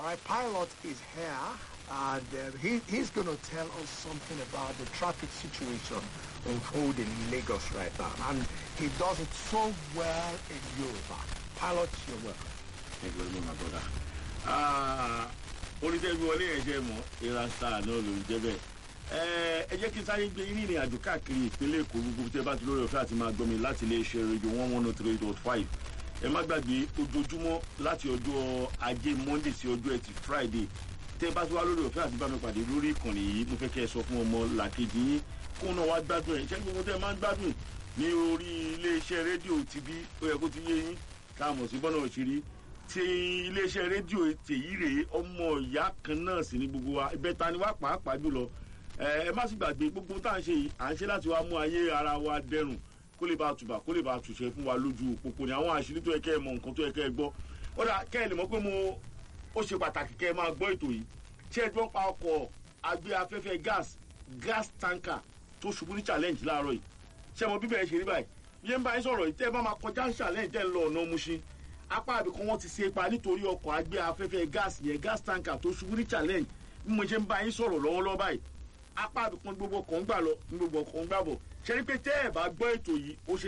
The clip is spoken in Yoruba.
right, pilot is here, and uh, he, he's going to tell us something about the traffic situation unfolding in Lagos right now. And he does it so well in Yoruba. Pilot, you're welcome. Thank you very much, my brother. Ah, oníṣẹ́gun wọlé ẹ̀jẹ̀ mọ́ ìran star náà ló ń jẹ́ bẹ́ẹ̀. Ẹ ẹ jẹ́ kí n sáré gbé yín ìrìn àjò káàkiri ìpínlẹ̀ Èkó gbogbo tẹ́ bá ti lórí ọ̀fẹ́ àti máa gbọ́ mi láti ilé iṣẹ́ rédíò one one oh three dot five. Ẹ má gbàgbé ojoojúmọ́ láti ọjọ́ ajé Monday sí ọjọ́ ẹtì Friday. Tẹ́ bá ti wá lórí ọ̀fẹ́ àti bá mi pàdé lórí ìkànnì yìí mo fẹ́ kẹ́ ẹ sọ fún ọmọ làkejì yín kó náà wá gbádùn ẹ̀ ṣẹ́ gbogbo tẹ́ máa ń gbádùn ní orí ilé iṣẹ́ rédíò tibí ó yẹ kó ti yé yín káàmọ̀ sí bọ́nà òṣèré ti iléeṣẹ́ rédíò tèyí rèé ọmọ ìyá kan náà sì ní gbogbo wa ìbẹ́ta ni wá pàápàá jùlọ ẹ ẹ má sì gbàgbé gbogbo tá à ń ṣe yìí à ń ṣe láti wá mú ayé ara wa dẹrùn kó lè bá tùbà kó lè bá tùṣẹ fún wa lójú òpópó ni àwọn àṣírí tó yẹ kẹ́ ẹ mọ nǹkan tó yẹ kẹ́ ẹ gbọ́ ó dà kẹ́ ẹ lè mọ̀ pé mo ó ṣe pàtàkì kẹ́ ẹ máa gbọ́ ètò yìí ṣé ẹ gbọ́ pa ọkọ̀ agbé afẹ́fẹ́ gas gas tanker tó ṣubú ní challenge láàárọ̀ yìí ṣé ẹ mọ bíbẹ̀ ẹ ṣe rí báyìí bí ẹ ń bá yín sọ̀rọ̀ yìí tẹ́ ẹ bá máa kọjá challenge tẹ́ ẹ ń lọ ọ̀nà Mushin apá àbíkan wọn ti ṣe ipa nítorí ọkọ̀ agbé afẹ́fẹ́ gas yẹn gas tanker tó ṣubú ní challenge bí mo ṣe ń bá yín sọ̀rọ̀ lọ́wọ́lọ́wọ́ báyìí apá àbíkan gbogbo ọkọ̀ ń gbà lọ ní gbogbo ọkọ̀ ń gbà bọ̀ ṣe ni pé tẹ́ ẹ bá gbọ́ ètò yìí ó ṣe